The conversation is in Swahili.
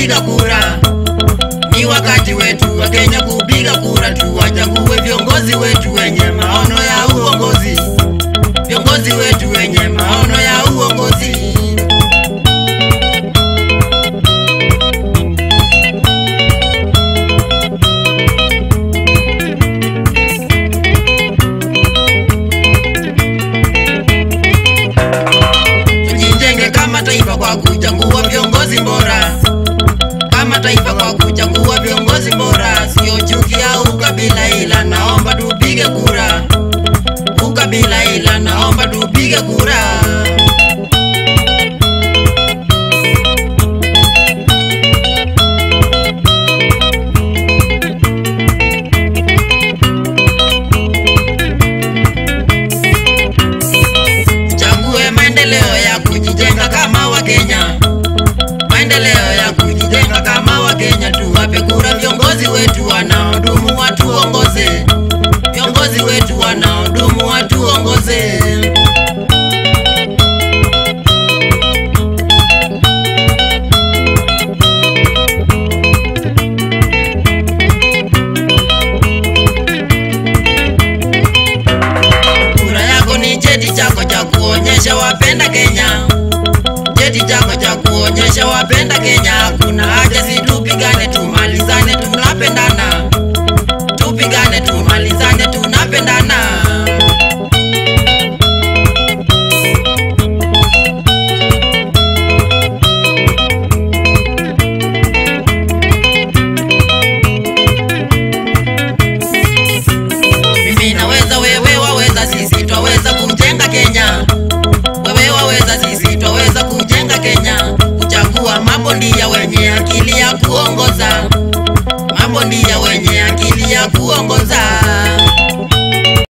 kupiga kura. Ni wakati wetu wa Kenya kupiga kura, tuwachague viongozi wetu wenye maono ya uongozi, viongozi wetu wenye maono ya uongozi. Tujijenge kama taifa kwa kuchagua viongozi bora, kama taifa kwa kuchagua viongozi bora, sio chuki au ukabila, ila naomba tupige kura. Ukabila ila naomba tupige kura. Tuchague maendeleo ya kujijenga kama Wakenya, maendeleo ya kujijenga kama Wakenya. Tuwape kura viongozi wetu wanaodumu, watuongoze, viongozi wetu wanaodumu, watuongoze. Kura yako ni cheti chako cha kuonyesha wapenda Kenya, cheti chako cha kuonyesha wapenda Kenya. Hakuna haja